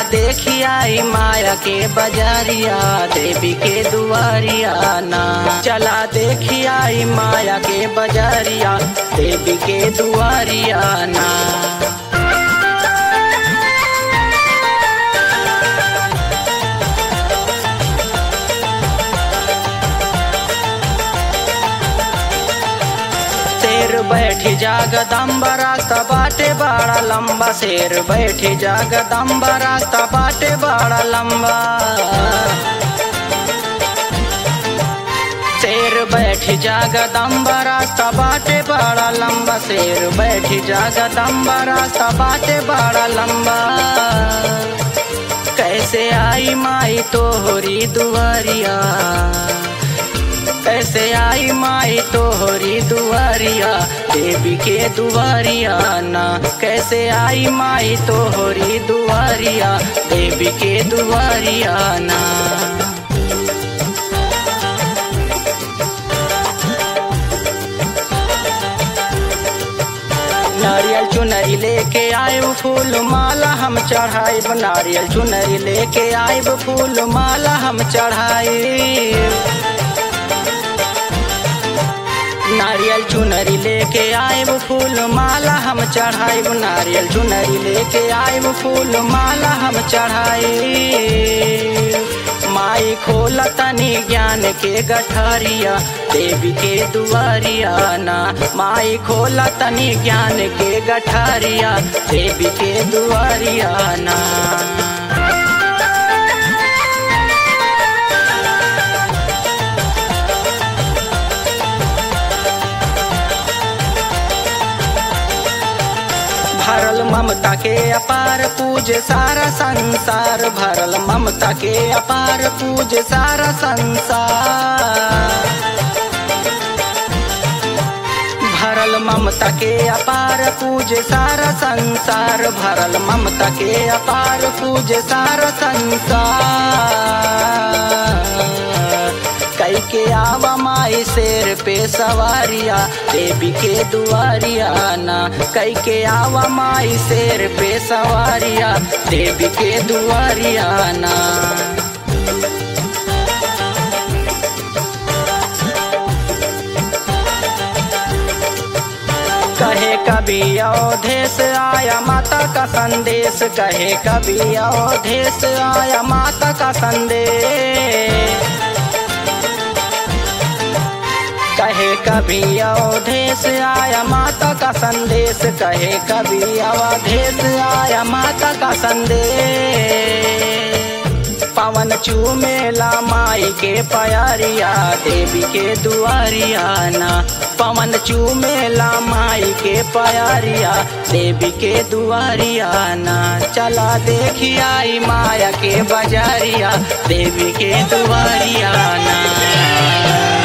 देखी आई माया के बजारिया देवी के दुआरिया ना चला देखी आई माया के बजारिया देवी के दुआरिया ना शेर बैठी जागदम्बा रास्ता बाटे बड़ा लंबा शेर बैठी जागदम्बा रास्ता बाटे बड़ा लंबा शेर बैठी जागदम्बा रास्ता बाटे बड़ा लंबा शेर बैठी जागदम्बा रास्ता बाटे बड़ा लंबा कैसे आई माई तोहरी दुआरिया कैसे आई माई तोहरी दुआरिया देवी के दुआरिया ना कैसे आई माई तोहरी दुआरिया देवी के दुआरिया ना नारियल चुनरी लेके आए फूल माला हम चढ़ाइब नारियल चुनरी लेके आइब फूल माला हम चढ़ाइब नारियल चुनरी लेके आइब फूल माला हम चढ़ाइब नारियल चुनरी लेके आइब फूल माला हम चढ़ाइब माई खोला तनी ज्ञान के गठरिया देवी के दुआरिया ना माई खोला तनी ज्ञान के गठरिया देवी के दुआरिया ना भरल ममता के अपार पूज सारा संसार भरल ममता के अपार पूज सारा संसार भरल ममता के अपार पूज सारा संसार भरल ममता के अपार पूज सारा संसार कई के आवा माई शेर पे सवारिया देवी के दुआरिया ना कई के आवा माई शेर पे सवारिया देवी के दुआरिया ना कहे कभी अवधेश आया माता का संदेश कहे कभी अवधेश आया माता का संदेश कहे कभी अवधेश आया माता का संदेश कहे कभी अवधेश आया माता का संदेश पवन चूमेला माई के प्यारिया देवी के दुआरिया ना पवन चूमेला माई के प्यारिया देवी के दुआरिया ना चला देखी आई माया के बजारिया देवी के दुआरिया ना